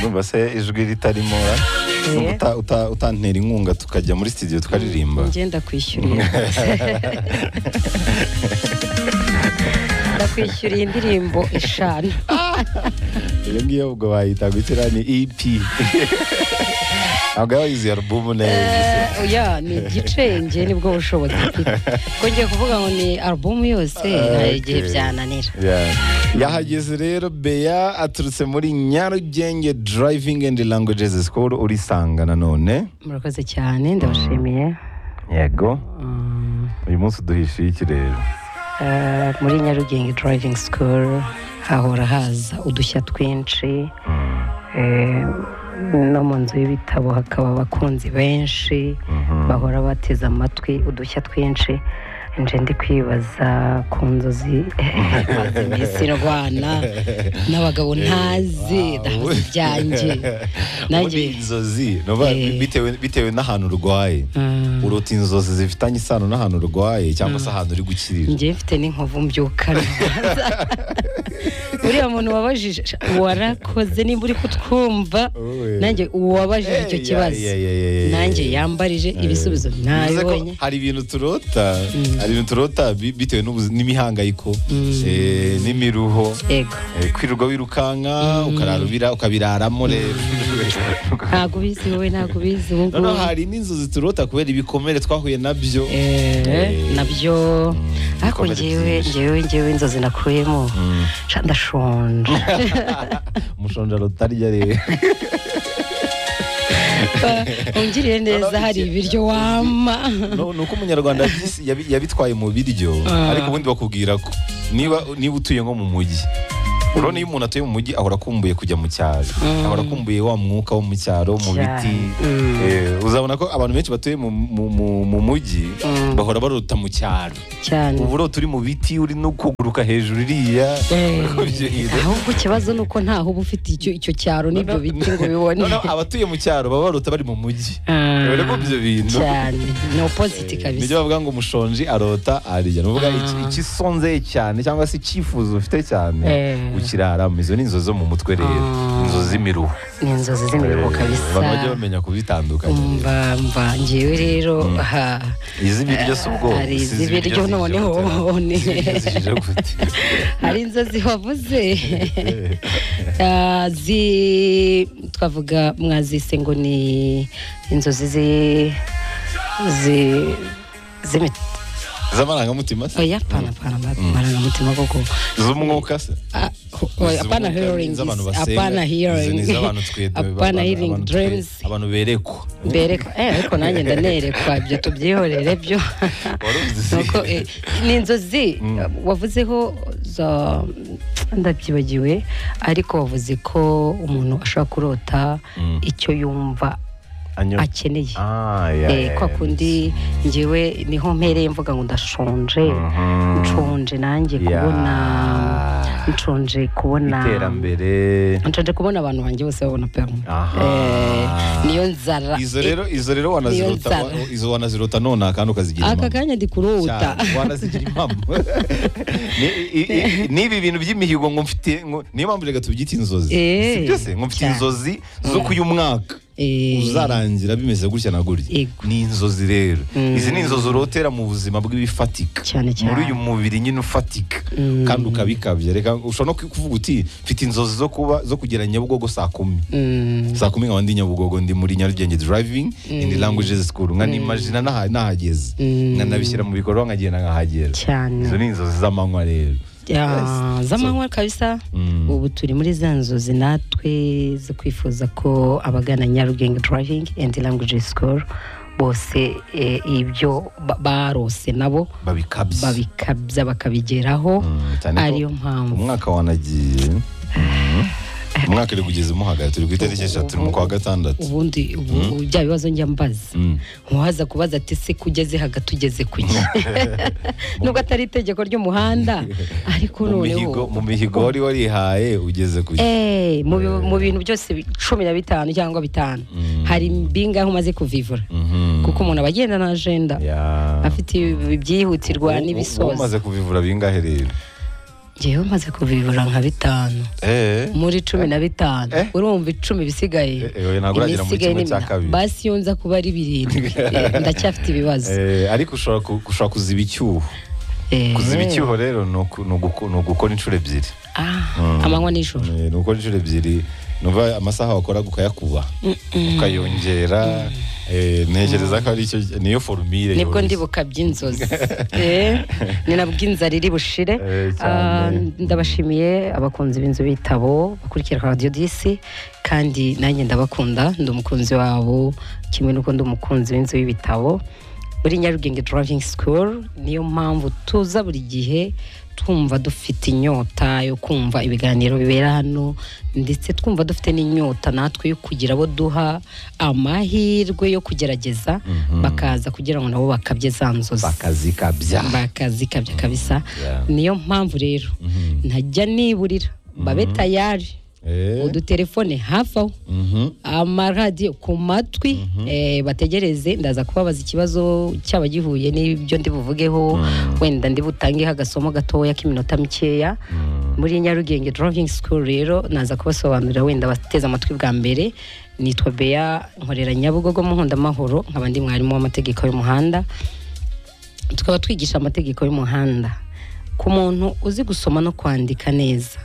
urumva se ijwi ritarimo Yeah. uta- uta- utantera inkunga tukajya muri studio tukaririmba njye ndakwishyuriye ndakwishyuriye indirimbo eshanu iyo ngiyo ubwo bayita gukira ni ep ntabwo yaba yizi alubumu neza Eh, oya ni igice njye nibwo bushobozi mfite ko ngiye kuvuga ngo ni alubumu yose hari igihe Okay. byananira Yeah. yahageze rero beya aturutse muri nyarugenge driving and languages school urisanga nanone murakoze cyane ndabashimiye yego Mm, uyu munsi duhishiye ikirere eh, muri nyarugenge driving school hahora haza udushya twinshi eh, no mu nzu y'ibitabo hakaba abakunzi benshi bahora bateze amatwi udushya twinshi nje ndi kwibaza ku nzozi maze iminsi irwana n'abagabo ntazi ndahabuze ibyanjye nanjye nanjye inzozi no ba- Eh. bitewe bitewe n'ahantu urwaye Mm. urota inzozi zifitanye isano n'ahantu urwaye cyangwa se ahantu uri gukirira njye mfite n'inkovu mbyukana uriya muntu wabajije sha, warakoze nimba uri kutwumva Wowe. nanjye uwabajije icyo Eh, ya- kibazo ya- ya- ya- ya- nanjye ya- yambarije ibisubizo Bivuze ko nabibonye hari ibintu turota hari ibintu turota bi- bitewe n'ubuzi- n'imihangayiko eh, n'imiruho yego eh, kwirirwa wirukanka ukararubira ukabiraramo rero ntabwo ubizi wowe ntabwo ubizi ubu ngubu noneho hari n'inzozi turota kubera ibikomere twahuye nabyo Eh, nabyo ariko ibikomere ngewe byinshi. ngewe ngewe inzozi nakuyemo sha ndashonje umushonja rotarya rero ungiriye neza hari ibiryo wama No- ni uko umunyarwanda yabyis- yabi- yabitwaye mu biryo Ah. ariko ubundi bakubwira ko niba niba utuye nko mu mujyi urabona iyo umuntu atuye mu mujyi ahora akumbuye kujya mu cyaro ahora akumbuye wa mwuka wo mu cyaro mu Cyane. biti Mm. Eh, uzabona ko abantu benshi batuye mu- mu mu- mu mujyi Mm. bahora barota mu cyaro cyane ubu urota uri mu biti uri no kuguruka hejuru iriya Eh, Ibyo bintu. ahubwo ikibazo ni uko ntaho uba ufite icyo icyo cyaro n'ibyo biti ngo ubibone Noneho abatuye mu cyaro baba barota bari mu mujyi Ah, Urabona ko ibyo bintu cyane ni opposite nibyo kabisa bavuga ngo umushonji arota arya ni ukuvuga Ah. iki- ikisonzeye cyane cyangwa se icyifuzo ufite cyane Eh. ukiraramo izo ni inzozi zo mu mutwe rero Ah. inzozi z'imiruho ni inzozi z'imirimo kabisa abantu bajya bamenya kubitandukanya umva mva ngewe rero ha iz'ibiryo si ubwoko hari si iz'ibiryo zije noneho gute. ni- Iz'ibiryo zije gute hari inzozi wavuze Eh, Ah, zi twavuga mwazise ngo ni inzozi zi zi z'imiti z'amarangamutima se oya pana pana marangamutima koko z'umwuka se Ah, oya, Izi hapana z'umwuka, hearing z'abantu is- basenga, hapana izi hearing ni iz'abantu twe- hapana abantu- hearing abantu twe- dreams abantu berekwa bereka eh ariko nanjye ndanerekwa ibyo tubyihorere byo Warubizi. nuko eh, ni inzozi wavuzeho za ndabyibagiwe ariko wavuze ko umuntu ashobora kurota icyo yumva Anyo- akeneye Ah, ya, Eh, ya, kwa ya. kundi ngewe niho mpereye mvuga ngo ndashonje nshonje nanjye Ya. kubona nshonje kubona iterambere nshonje kubona abantu banjye bose babona perme Aha. Eh, niyo nzara izo rero izo rero wanazirota Iyo nzara. wa- izo wanazirota none kandi ukazigira aka impamo kanya ndi kurota Cyane, wanazigira impamo Ni- i- i- n'ibi bintu by'imihigo ngo mfite ngo- niyo mpamvu reka tubyite inzozi Eh. si byo se ngo mfite Cyane. inzozi zo kuyu mwaka Eh. uzarangira bimeze gutya na gutya Yego. ni inzozi rero izi ni inzozi urotera mu buzima bw'ibifatika Cyane, cyane. muri uyu mubiri nyine ufatika kandi ukabikabya reka ushobora no kuvuga uti mfite inzozi zo kuba zo kugera nyabugogo saa kumi Mm, saa kumi nkaba ndi nyabugogo ndi muri nyarugenge driving in languages school nkanimajina naha- nahageze nkanabishyira mu bikorwa nkagenda nkahagera cyane izo ni inzozi z'amanywa rero Ya, z'amanywa kabisa ubu turi muri za nzozi natwe zo kwifuza ko abagana nyarugenge driving and language school bose eh, ibyo ba- barose nabo babikabye babikabya bakabigeraho Mm, cyane ko ariyo mpamvu umwaka wanagiye Mhm. umwaka uri kugeza umuhagaye turi ku itariki eshatu turi mu kwa gatandatu ubundi ubu- bya bibazo njya mbaza Mm. ntuhaza kubaza ati se kugeze hagati ugeze ku gihe nubwo atari itegeko ry'umuhanda ariko mu mihigo noneho mu mihigo wari warihaye ugeze ku Eh, mu bi- mu bintu byose bi- cumi na bitanu cyangwa bitanu hari mbinga aho umaze kuvivura Mhm. kuko umuntu aba agenda na agenda Ya. afite ibi- ibyihutirwa Ubu- ubu- ubu n'ibisoza umaze kubivura bingahe rero ngewe maze kubibura nka bitanu eh muri cumi na bitanu Eh. urumva icumi bisigaye Eh, eh, oya, ntabwo uragera muri Ibisigaye kimwe cya ni- kabiri. basi iyo nza kuba ari birindwi eh, ndacyafite ibibazo eh, ariko ushobora ku- ushobora kuziba icyuho Eh, kuziba icyuho rero ni uku- ni uguko- ni ugukora inshuro ebyiri ah, Mm. amanywa n'ijoro Eh, ni ugukora inshuro ebyiri nuva amasaha wakoraga ukayakuba ukayongera eh, ntekereza ko ari icyo niyo forumire nibwo yoroshye. ndibuka by'inzozi Eh, ni nabwo inzara iri bushire Eh, cyane. Ah, ndabashimiye abakunzi b'inzu bitabo bakurikira radiyo disi kandi nanjye ndabakunda ndi umukunzi wabo kimwe n'uko ndi umukunzi w'inzu y'ibitabo muri nyarugenge driving school niyo mpamvu tuza buri gihe twumva dufite inyota yo kumva ibiganiro bibera hano ndetse twumva dufite n'inyota natwe yo kugira abo duha amahirwe yo kugerageza bakaza kugira ngo nabo bakabye za nzozi bakazikabya bakazikabya kabisa Yeah. niyo mpamvu rero ntajya niburira babe tayari Eh, udutelefone hafi aho mhm. amaradiyo ku matwi eh, bategereze ndaza kubabaza ikibazo cyaba gihuye n'ibyo ndi buvugeho wenda ndi butangeho agasomo gatoya k'iminota mikeya muri nyarugenge driving school rero naza kubasobanurira wenda bateze amatwi bwa mbere nitwa bea nkorera nyabugogo mu nkundamahoro nkaba ndi mwarimu w'amategeko y'umuhanda tukaba twigisha amategeko y'umuhanda ku muntu uzi gusoma no kwandika neza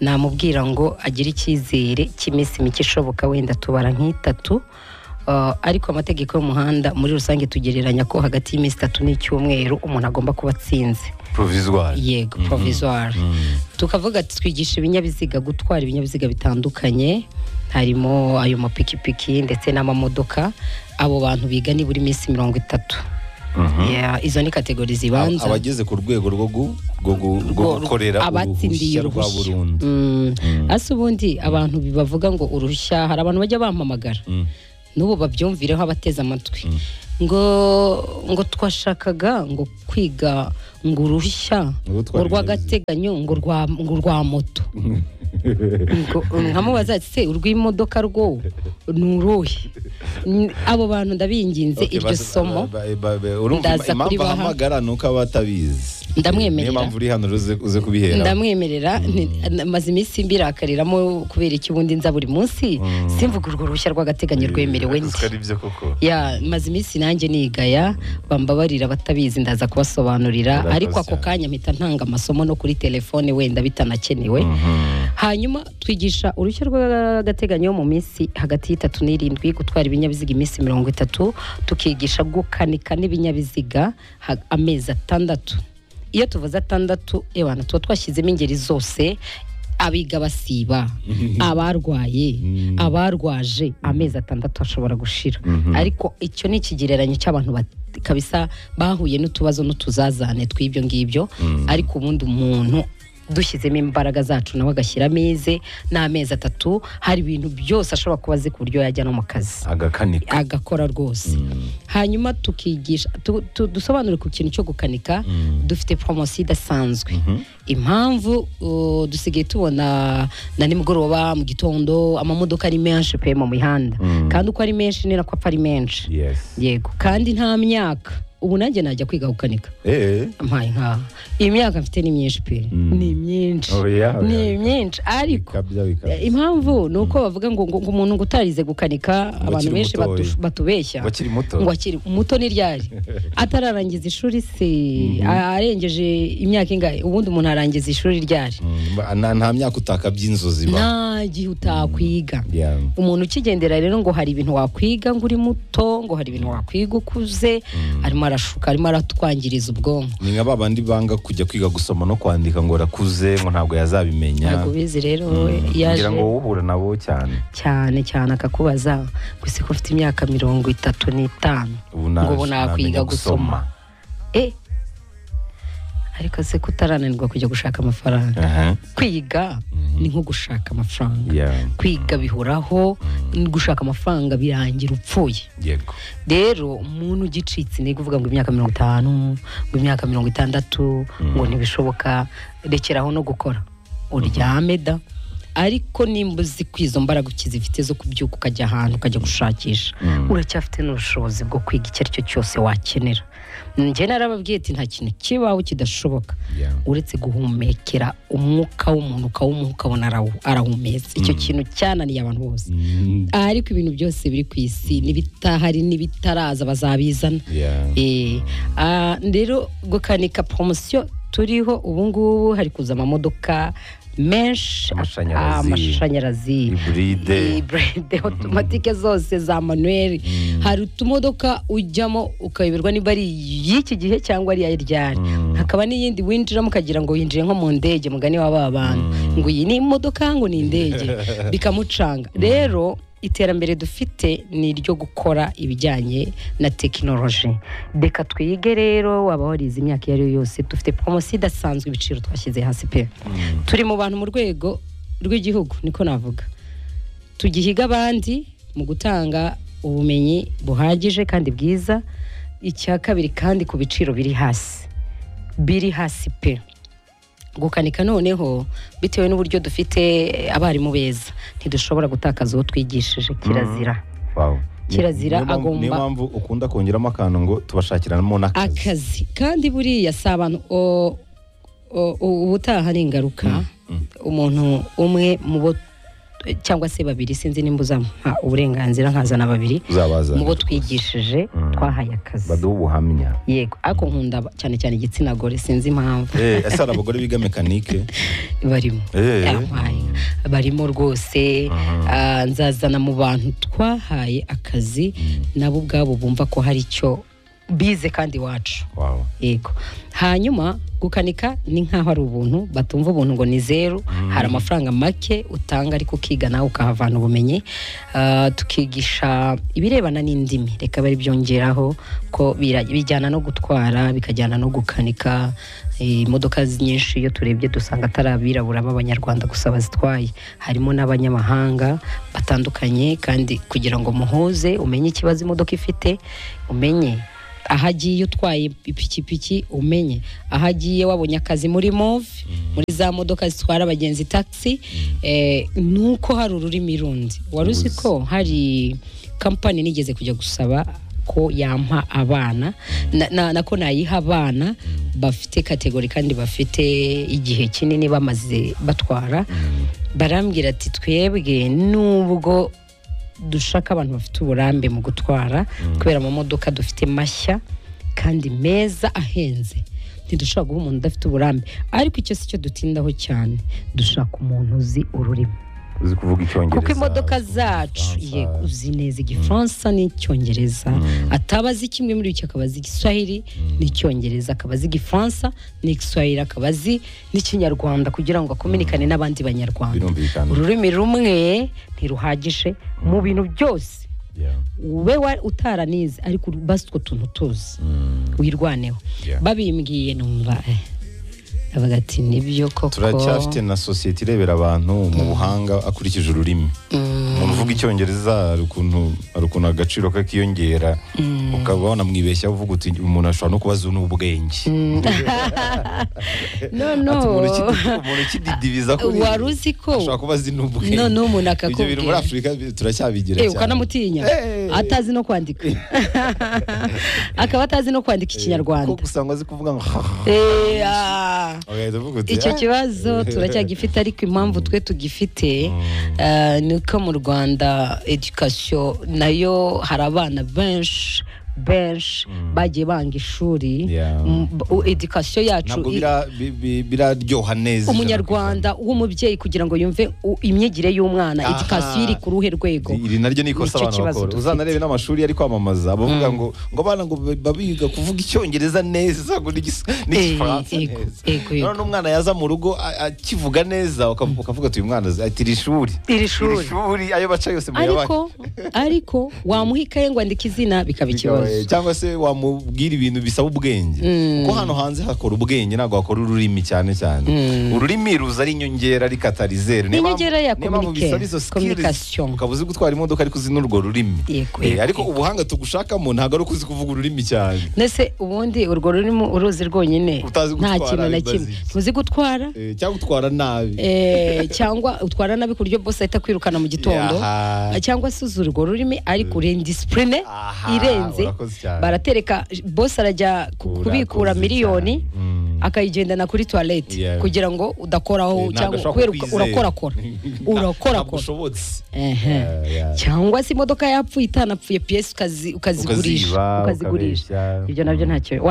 namubwira ngo agire icyizere cy'iminsi mike ishoboka wenda tubara nk'itatu Uh, ariko amategeko y'umuhanda muri rusange tugereranya ko hagati y'iminsi itatu n'icyumweru umuntu agomba kuba atsinze provisoire yego provisoire tukavuga ati twigisha ibinyabiziga gutwara ibinyabiziga bitandukanye harimo ayo mapikipiki ndetse n'amamodoka abo bantu biga nibura iminsi mirongo itatu Yeah, izo ni kategori zibanza abageze ku rwego rwo gu- rwo gu- rwo Rwo- gukorera abatsindiye uruhushya rwa uruhushya. burundu Mm. ase ubundi abantu bavuga ngo uruhushya hari abantu bajya bampamagara Mm. n'ubu babyumvireho abateze amatwi ngo ngo twashakaga ngo kwiga ngo uruhushya Ngo ngo gutwara rw'agateganyo ngo rwa ngo rwa moto ngo nkamubaza ati se urw'imodoka rwo ni uruhe N- abo bantu ndabinginze Okay, iryo bas- somo ba- ba- ba- urumva Ndaza im- impamvu kuribaha. ahamagara ni uko aba atabizi Ndamwemerera. niyo mpamvu uri hano uze uze kubihera ndamwemerera nti- na- maze iminsi mbirakariramo kubera iki ubundi nza buri munsi simvuga urwo ruhushya rw'agateganyo rwemerewe Ese ndi ari byo koko ya maze iminsi nanjye nigaya bambabarira abatabizi ndaza kubasobanurira Urakoze ariko ako cyane. kanya mpita ntanga amasomo no kuri telefone wenda bitanakenewe hanyuma twigisha uruhushya rw'agateganyo mu minsi hagati y'itatu n'irindwi gutwara ibinyabiziga iminsi mirongo itatu tukigisha gukanika n'ibinyabiziga ha- amezi atandatu iyo tuvuze atandatu ebana tuba twashyizemo ingeri zose abiga basiba abarwaye abarwaje amezi atandatu ashobora gushira ariko icyo ni ikigereranyo cy'abantu bat- kabisa bahuye n'utubazo n'utuzazane tw'ibyo ngibyo ariko ubundi umuntu dushyizemo imbaraga zacu nawe agashyira ameze n'amezi atatu hari ibintu byose ashobora kuba azi ku buryo yajya no mu kazi agakanika agakora rwose hanyuma tukigisha tu- tu- dusobanure ku kintu cyo gukanika dufite poromosiyo idasanzwe impamvu uh, dusigaye tubona na nimugoroba mu gitondo amamodoka ari menshi pe mu mihanda kandi uko ari menshi ni nako apfa ari menshi yes yego kandi nta myaka ubu nanjye najya kwiga gukanika eh mpaye nkaha iyi myaka mfite ni myinshi pe ni myinshi Oya, oya. ni myinshi ariko bikabya bikabya eh, impamvu ni uko bavuga ngo ngo ngo umuntu ngo utarize gukanika abantu akiri benshi mutoya. batu- batubeshya Ngo akiri muto. ngo akiri muto ni ryari atararangiza ishuri se a- arengeje imyaka ingahe ubundi umuntu arangiza ishuri ryari Mm, ba- nta- nta myaka utakabya inzozi ba nta gihe utakwiga Yeah. umuntu ukigendera rero ngo hari ibintu wakwiga ngo uri muto ngo hari ibintu wakwiga ukuze arimo arashuka arimo aratwangiriza ubwonko ni nka ba bandi banga kujya kwiga gusoma no kwandika ngo arakuze ngo ntabwo yazabimenya ntabwo ubizi rero we yaje ngira ngo wowe uhura nabo cyane cyane cyane akakubaza gusa ko ufite imyaka mirongo itatu n'itanu ubu ngo ubu ntamenya nakwiga gusoma e ariko se ko utarananirwa kujya gushaka amafaranga Aha. kwiga ni nko gushaka amafaranga Yeah. kwiga bihuraho gushaka amafaranga birangira upfuye yego rero umuntu ugicitse ni kuvuga ngo imyaka mirongo itanu ngo imyaka mirongo itandatu ngo ntibishoboka rekeraho no gukora uryame da ariko nimba uzi ko izo mbaraga ukizifite zo kubyuka ukajya ahantu ukajya gushakisha uracyafite n'ubushobozi bwo kwiga icyo ari cyo cyose wakenera njye narababwiye ati nta kintu kibaho kidashoboka Yeah. uretse guhumekera umwuka w'umuntu ukawumuha ukabona arawu- arahumetse icyo kintu cyananiye abantu bose Mm, ariko ibintu byose biri ku isi n'ibitahari n'ibitaraza bazabizana yeah. Eh, ah, rero gukanika poromosiyo turiho ubu ngubu hari kuza amamodoka menshi Amashanyarazi. amashanyarazi Iburide. iburide otomatike zose za manuweli hari utumodoka ujyamo ukayoberwa niba ari iy'iki gihe cyangwa ari iya ryari hakaba n'iyindi winjiramo ukagira ngo winjiye nko mu ndege mugani wa ba bantu ngo iyi ni imodoka ngo ni indege bikamucanga rero iterambere dufite ni iryo gukora ibijyanye na tekinoloji reka twige rero waba warize imyaka iyo ari yo yose dufite poromosiyo idasanzwe ibiciro twashyize hasi pe turi mu bantu mu rwego rw'igihugu niko navuga tugihiga abandi mu gutanga ubumenyi buhagije kandi bwiza icya kabiri kandi ku biciro biri hasi biri hasi pe gukanika noneho bitewe n'uburyo dufite abarimu beza ntidushobora gutakaza uwo twigishije kirazira Wow. Ni- Kirazira niyo mpamvu- agomba- niyo mpamvu ukunda kongeramo akantu ngo tubashakiramo n'akazi akazi kandi buriya si abantu o- o- u- ubutaha ni ingaruka umuntu umwe mu bo cyangwa se babiri sinzi nimba uzampa uburenganzira nkazana babiri uzabaza mu bo twigishije twahaye akazi baduha ubuhamya yego ariko nkunda cyane cyane igitsina gore sinzi impamvu Eh, ese hari abagore biga mekanike barimo Eh. Yampaye. barimo rwose ah, nzazana mu bantu twahaye akazi nabo ubwabo bumva ko hari icyo bize kandi iwacu Wow. yego hanyuma gukanika ni nk'aho ari ubuntu batumva ubuntu ngo ni zeru hari amafaranga make utanga ariko ukiga nawe ukahavana ubumenyi Ah, tukigisha ibirebana n'indimi reka bari byongeraho ko bira- bijyana no gutwara bikajyana no gukanika Eh, imodoka z- nyinshi iyo turebye dusanga atari abirabura b'abanyarwanda gusa bazitwaye harimo n'abanyamahanga batandukanye kandi kugira ngo muhuze umenye ikibazo imodoka ifite umenye aho agiye utwaye ipikipiki umenye aho agiye wabonye akazi muri move muri za modoka zitwara abagenzi taxi eh, ni uko hari ururimi rundi wari uzi ko hari kampani nigeze kujya gusaba ko yampa abana na, na, nako nayiha abana bafite kategori kandi bafite igihe kinini bamaze batwara barambwira ati twebwe nubwo dushaka abantu bafite uburambe mu gutwara kubera amamodoka dufite mashya kandi meza ahenze ntidushobora guha umuntu udafite uburambe ariko icyo si cyo dutindaho cyane dushaka umuntu uzi ururimi uzi kuvuga icyongereza kuko imodoka zacu ye uzi neza igifaransa n'icyongereza ataba azi kimwe muri icyo akaba azi igiswahili n'icyongereza akaba azi igifaransa n'igiswahili akaba azi n'ikinyarwanda kugira ngo akominikane n'abandi banyarwanda birumvikana ururimi rumwe ntiruhagije mu bintu byose Yeah. ube wa- utaranize ariko uru- basi utwo tuntu tuzi wirwaneho Yeah. babimbwiye numva eh, avuga ati nibyo koko turacyafite na sosiyete irebera abantu mu buhanga akurikije ururimi umuntu uvuga icyongereza hari ukuntu hari ukuntu agaciro ke kiyongera ukaba wanamwibeshya uvuga uti umuntu ashobora no kuba azi n'ubwenge no Ati, no umuntu ukidi- umuntu ukididibiza kuri ibi, wari uzi ko ashobora kuba azi n'ubwenge No, no, umuntu ibyo bintu muri akakubwira. afurika bi- turacyabigira Eh, cyane. ukanamutinya Eh. atazi no kwandika akaba atazi no kwandika ko ikinyarwanda gusanga azi kuvuga ngo Eh, ah. ugahita uvuga uti icyo "Ah." kibazo turacyagifite ariko impamvu twe tugifite eh, ni uko mu rwanda edukasiyo nayo hari abana benshi benshi bagiye banga ishuri Yeah. M- u- edukasiyo yacu ntabwo i- bira- bi- bi- biraryoha neza ijana ku umunyarwanda w'umubyeyi kugira ngo yumve u- imyigire y'umwana Aha. edukasiyo iri ku ruhe rwego iri naryo ni ikosa Nicyo abantu kibazo bakora dufite. uzanarebe n'amashuri ari kwamamaza bavuga ngo ngo abana ngo baba biga kuvuga icyongereza neza ngo n'igis- n'igifaransa Eh, ego, neza ego, ego. none umwana yaza mu rugo a- akivuga neza uka- ukavuga ati uyu mwana azi- ati iri shuri iri shuri iri shuri ayo baca yose mu yabaye ariko ariko wamuha ikaye ngo andika izina bikaba ikibazo cyangwa se wamubwira ibintu bisaba ubwenge kuko hano hanze hakora ubwenge ntabwo hakora ururimi cyane cyane ururimi ruza ari inyongera ari katarizeri Ni inyongera ya communique- bisaba izo skills communication. ukaba uzi gutwara imodoka ariko uzi n'urwo rurimi Yego, Eh, yego, ariko yego. ubuhanga tugushakamo ntabwo ari ukuzi kuvuga ururimi cyane ndetse ubundi urwo rurimo uruzi rwonyine Utazi gutwara, nta kintu na bibazi kimwe iki? ntuzi gutwara Eh, cyangwa utwara nabi eh, cyangwa utwara nabi ku buryo bose ahita akwirukana mu gitondo Yaha. cyangwa se uzi urwo rurimi ariko uri indisipurine Aha, irenze urakoze cyane. baratereka bose arajya ku- Urakoze kubikura cyane. miliyoni Mm. akayigendana kuri toilette Yeah. kugira ngo udakoraho Eh, ntabwo cyangwa ashobora kubera kukwizera. urakorakora Ntabwo urakorakora ushobotse Ehe. Yeah, yeah. cyangwa se imodoka yapfuye itanapfuye piyesi ukazi- ukazigurisha Ukaziba, ukazigurisha ukabeshya. ibyo nabyo ntacyo